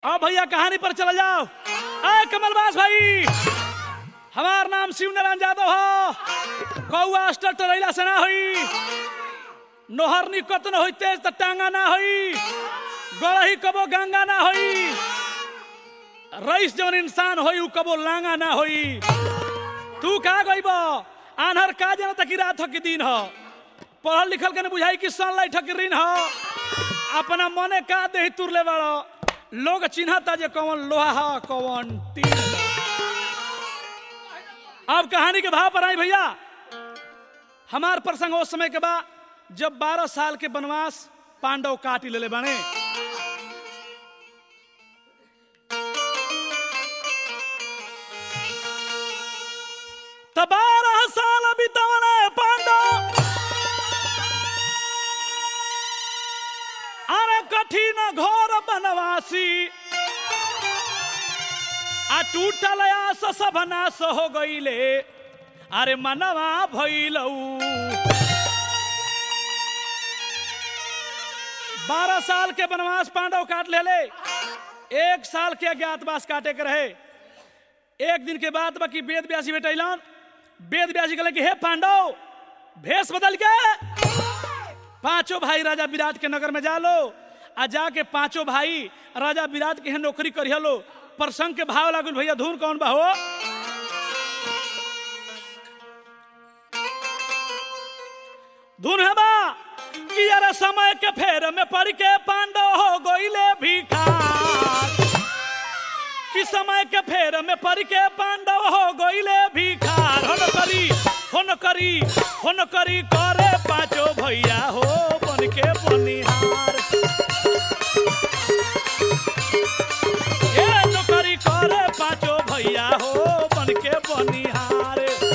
अब भैया कहानी पर चला जाओ अय कमलबास भाई हमार नाम शिव नारायण यादव हो कौआ अस्टर टरैला से ना होई नोहर निकट न होई तेज त टांगा ना होई गड़ही कबो गंगा ना होई रईस जौन इंसान होई उ कबो लांगा ना होई तू का गइब आन्हर का जाना तक रात हो कि दिन हो पढ़ल लिखल के न बुझाई कि सनलाइट हो कि ऋण हो अपना मने का देही तुरले बाड़ो लोग चिन्हता जे कौन लोहा हा कौन तीन अब कहानी के भाव पर आई भैया हमार प्रसंग उस समय के बाद जब 12 साल के वनवास पांडव काटी लेले बने त बारह साल बितवले पांडव अरे कठिन घोर बनवासी आ टूटल आस सब नाश हो गईले अरे मनवा भइलऊ बारह साल के वनवास पांडव काट लेले एक साल के अज्ञातवास काटे के रहे एक दिन के बाद बाकी वेद व्यासी बेटैलन वेद व्यासी कहले कि हे पांडव भेष बदल के पांचों भाई राजा विराट के नगर में जा लो आ जाके पांचों भाई राजा विराट के यहाँ नौकरी करिया लो प्रसंग के भाव लागल भैया धुन कौन बा हो धुन है बा कि यार समय के फेर में पड़ के पांडव हो गोइले भिखार कि समय के फेर में पड़ के पांडव हो गोइले भिखार हो न करी हो न करी हो न करी करे पांचो भैया हो बन के बनिहार ए नौकरी करे पांचो भैया हो बन के बनिहार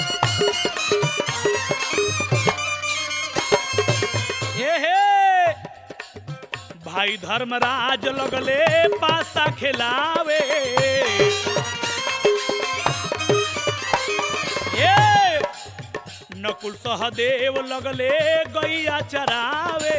ए हे भाई धर्मराज लगले पासा खिलावे ए नकुल सहदेव लगले गैया चरावे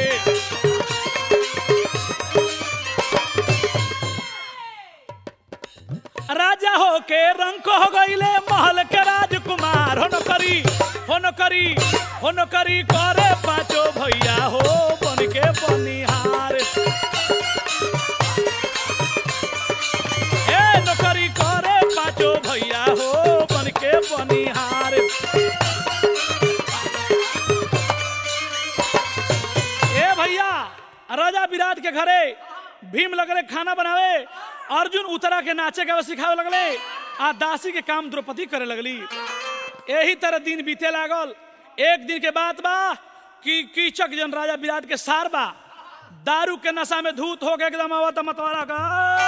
राजा हो के रंक हो गईले महल के राजकुमार हो न करी हो न करी हो न करी करे पांचो भैया हो बन के बनिहार ए नौकरी करे पांचो भैया हो बन के बनिहार ए भैया राजा विराट के घरे भीम लगले खाना बनावे अर्जुन उतरा के नाचे गावे सिखावे लगले आ दासी के काम द्रौपदी करे लगली यही तरह दिन बीते लागल एक दिन के बात बा कि कीचक जन राजा विराट के सार बा दारू के नशा में धूत होके एकदम आवता मतवाला का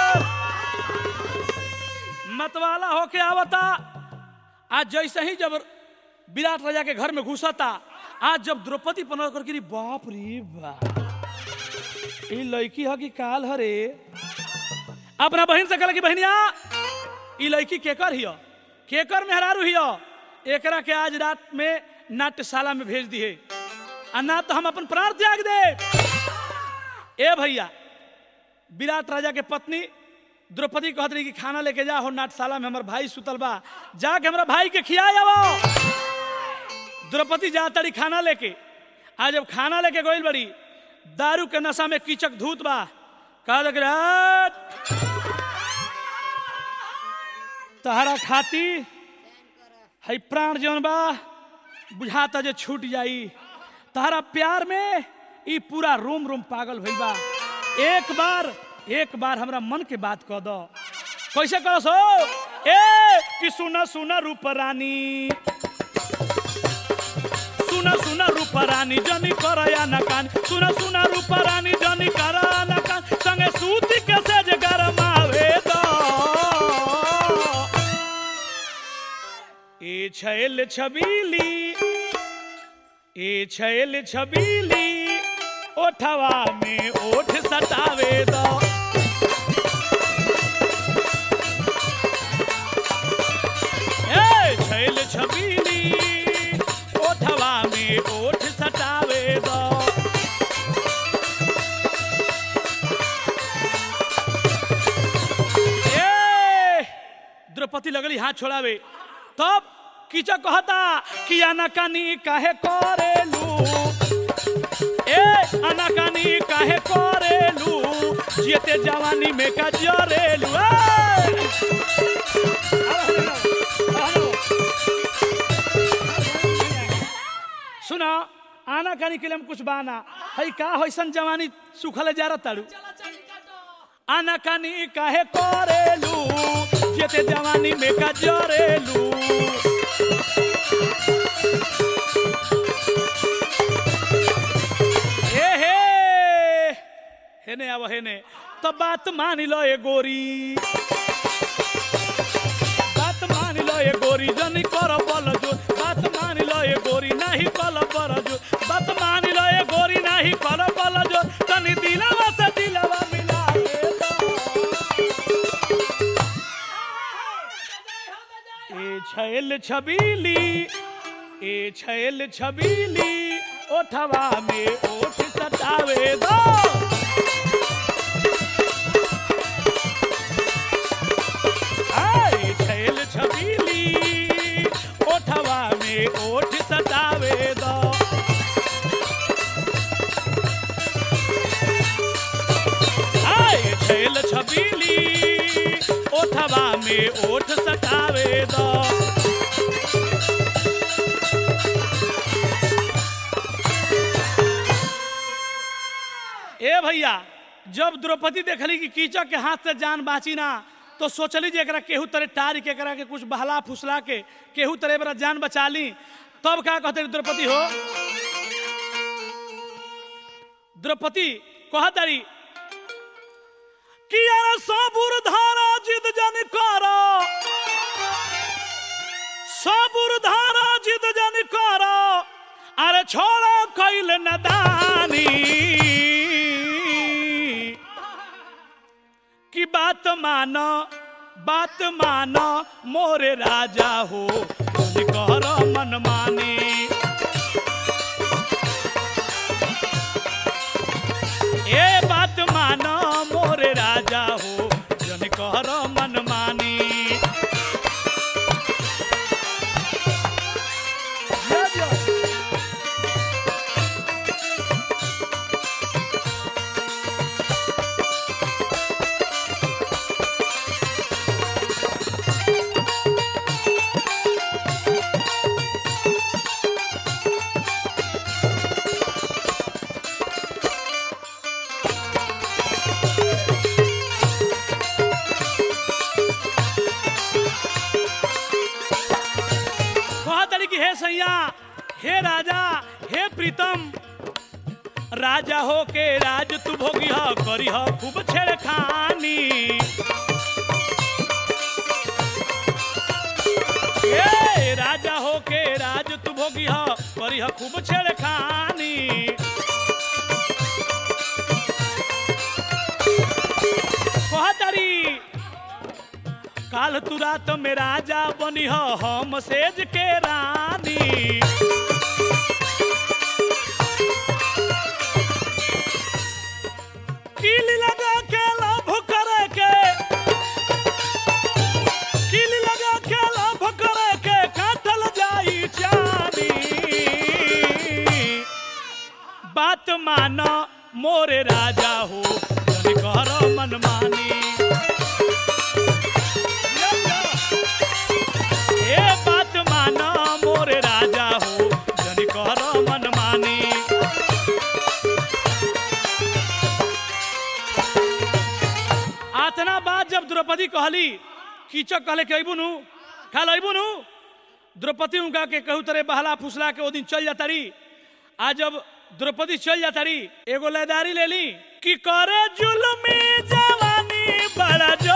मतवाला होके आवता आज जैसे ही जब विराट राजा के घर में घुसता आज जब द्रौपदी पनर कर बाप रे बाप ई लड़की ह कि काल हरे अपना बहन से कहला कि बहनिया ई लड़की केकर हिय केकर मेहरारू हिय एकरा के आज रात में नाट्यशाला में भेज दिए आ ना तो हम अपन प्राण त्याग दे ए भैया विराट राजा के पत्नी द्रौपदी कहत रही कि खाना लेके जा हो नाट्यशाला में हमार भाई सुतल बा जाके हमरा भाई के खियाए आवो द्रौपदी जा तड़ी खाना लेके आज जब खाना लेके गइल बड़ी दारू के नशा में कीचक धूत बा कहा लग तहरा खाती है प्राण जौन बा बुझाता जे छूट जाई तहरा प्यार में ई पूरा रोम रोम पागल भइल बा एक बार एक बार हमरा मन के बात कह दो कैसे कहो सो ए कि सुना सुना रूप रानी सुना सुना रूप रानी जनी करया न कान सुना सुना रूप रानी जनी करा न कान संगे सूती के सेज गरमावे दो ए छैल छबीली ए छैल छबीली ओठवा में ओठ सटावे दो ए छैल छबीली ओठवा में ओठ सटावे दो द्रौपदी लगली हाथ छोड़ावे तब कीचक कहता कि अनकानी काहे करेलू ए अनकानी काहे करेलू जियते जवानी में का जरेलू ए! सुना आना कानी के लिए हम कुछ बाना हई का होइसन जवानी सुखले जा ताड़ू आना कानी काहे करेलू जेते जवानी में का जरेलू ए हे हेने आव हेने तो बात मान लो ए गोरी बात मान लो ए गोरी जनी कर बल जो बात मान लो ए गोरी नाही कल पर जो बात मान लो ए गोरी नाही कल बल जो तनी दिलवा से दिलवा मिला दे दो। ए छैल छबीली ए छैल छबीली ओठवा में ओठ सटावे दो आए छैल छबीली ओठवा में ओठ सटावे दो आए छैल छबीली ओठवा में ओठ सटावे दो ए भैया जब द्रौपदी देखली कि कीचक के हाथ से जान बाची ना तो सोचली जे एकरा केहू तरह टार के एकरा के कुछ बहला फुसला के केहू तरह एकरा जान बचा ली तब का कहते रही द्रौपदी हो द्रौपदी कहतरी कि यार सबुर धारा जिद जन करो सबुर धारा जिद जन करो अरे छोड़ो कैल नदानी की बात मानो बात मानो मोरे राजा हो बोली कर मन माने ए बात मानो मोरे राजा हो जन कर मन मानी कहा तरी कि हे सैया हे राजा हे प्रीतम राजा हो के राज तू भोगी ह करी ह खूब छेड़खानी ए राजा हो के राज तू भोगी ह करी ह खूब छेड़खानी कहा तरी काल तू रात में राजा बनी हो हम सेज के रानी कील लगा के लाभ करे के कील लगा के लाभ करे के काटल जाई चानी बात मानो मोरे राजा हो जन कर मन मानी ए बात माना मोरे राजा हो जन कर मन मानी आतना बात जब द्रौपदी कहली कीचक कहले कि अबू नु खाल अबू नु द्रौपदी उनका के कहू तरह बहला फुसला के ओ दिन चल जाता रही आज जब द्रौपदी चल जाता रही एगो लयदारी ले ली कि करे जुल्मी जवानी बड़ा जो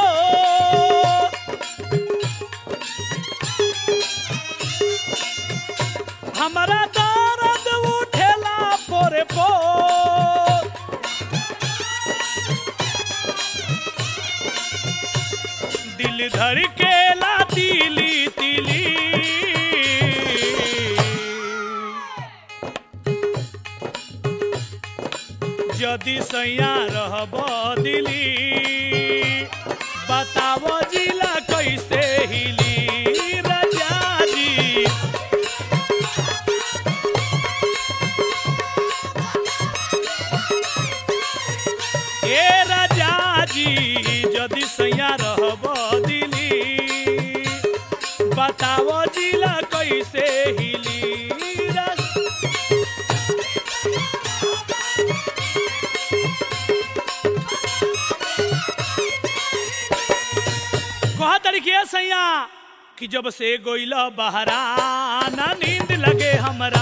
हमारा दर्द उठेला पोरे पो दिल धड़ के ला तिली तिली यदि सैया रहब दिली बताव जिला कैसे हिली जदि सैया रहब दिली बताव जिला कैसे हिली रस- कहा तरीके सैया कि जब से गोइल बहरा ना नींद लगे हमरा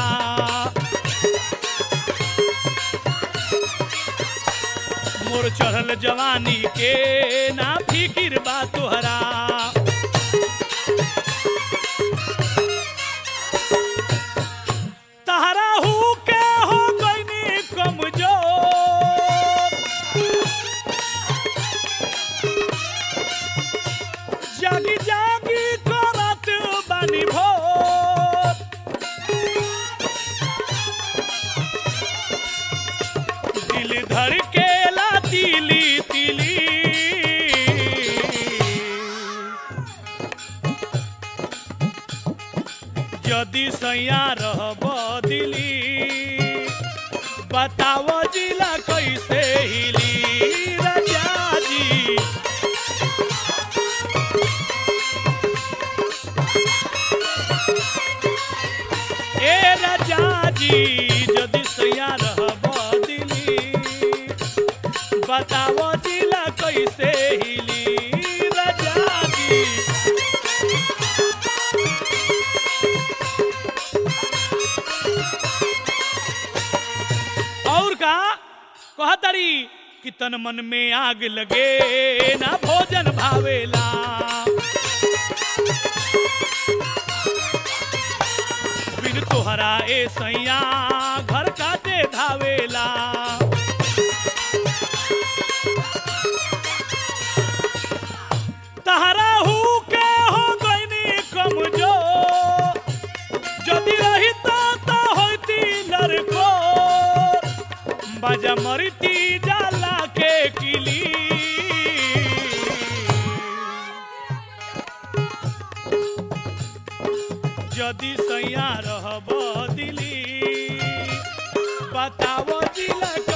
मोर चढ़ल जवानी के ना फिकिर बा तोहरा तहरा हु के हो गईनी कमजोर जागी जागी करत बानी भोर दिल धर के ला तिली तिली यदि सैया रहब दिली बताव जिला कैसे हिली राजा जी ए राजा जी यदि सैया रहब दिली बताव जिला कैसे हिली राजा जी और का कहतरी कि तन मन में आग लगे ना भोजन भावेला बिन तोहरा ए सैया घर काटे धावेला तहरा हु के हो गईनी कमजोर যদি রহিত তা হইতি লড়কো বাজা মরিতি জালাকে কিলি যদি সৈয়া রহব দিলি बताव जिला